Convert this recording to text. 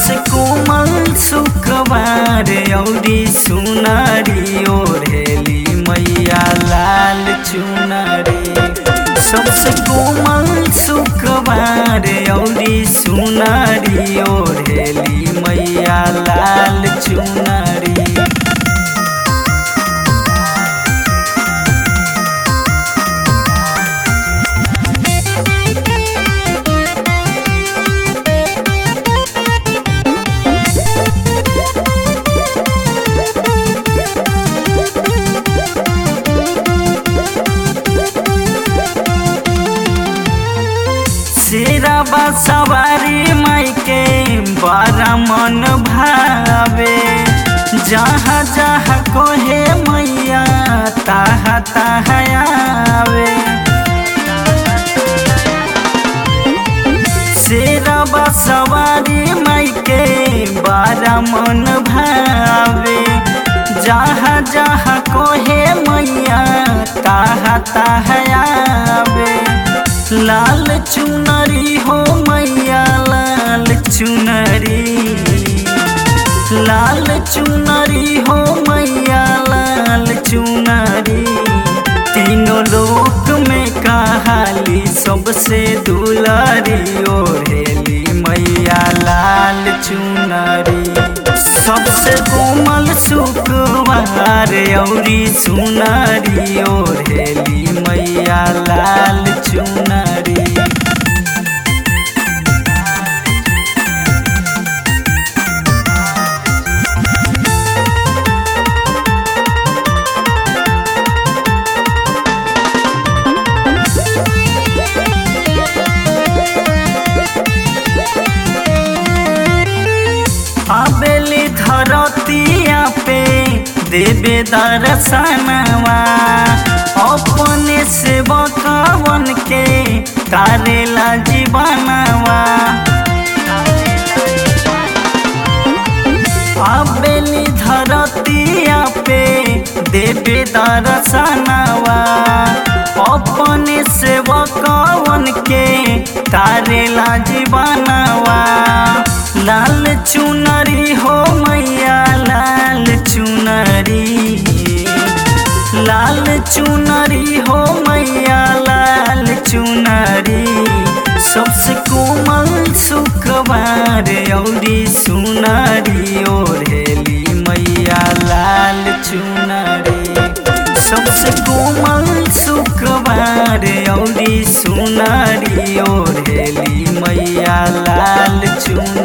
सबसे कोमल सुखबार औरी सुनारी ओढ़ेली मैया लाल चुनरी सबसे कोमल सुखबार औरी सुनारी ओढ़ेली मैया लाल चुनरी शेराबा सवारी माई के बड़ा मन भावे जहाँ जहाँ कोहे मैया ताहा ताहा आवे शेराबा सवारी माई के बड़ा मन भावे जहाँ जहाँ कोहे मैया ताहा ताहा आवे लाल चुनरी हो मैया लाल चुनरी लाल चुनरी हो मैया लाल चुनरी तीनों लोक में कहाली सबसे दुलारी ओढ़ेली मैया लाल चुनरी सबसे कोमल सुखवार औरी सुनारी ओढ़ेली मैया लाल चुनरी आबेली धरतिया पे देवे दर्शनवा अपने से बकवन के तारेला जीवनवा आबेली धरतिया पे देवे दर्शनवा अपने से बकवन के तारेला जीवनवा लाल चुनरी हो मैया लाल चुनरी लाल चुनरी हो मैया लाल चुनरी सबसे कोमल सुखबार औरी सुनारी ओढ़ेली मैया लाल चुनरी सबसे कोमल सुखबार औरी सुनारी ओढ़ेली मैया लाल चुनरी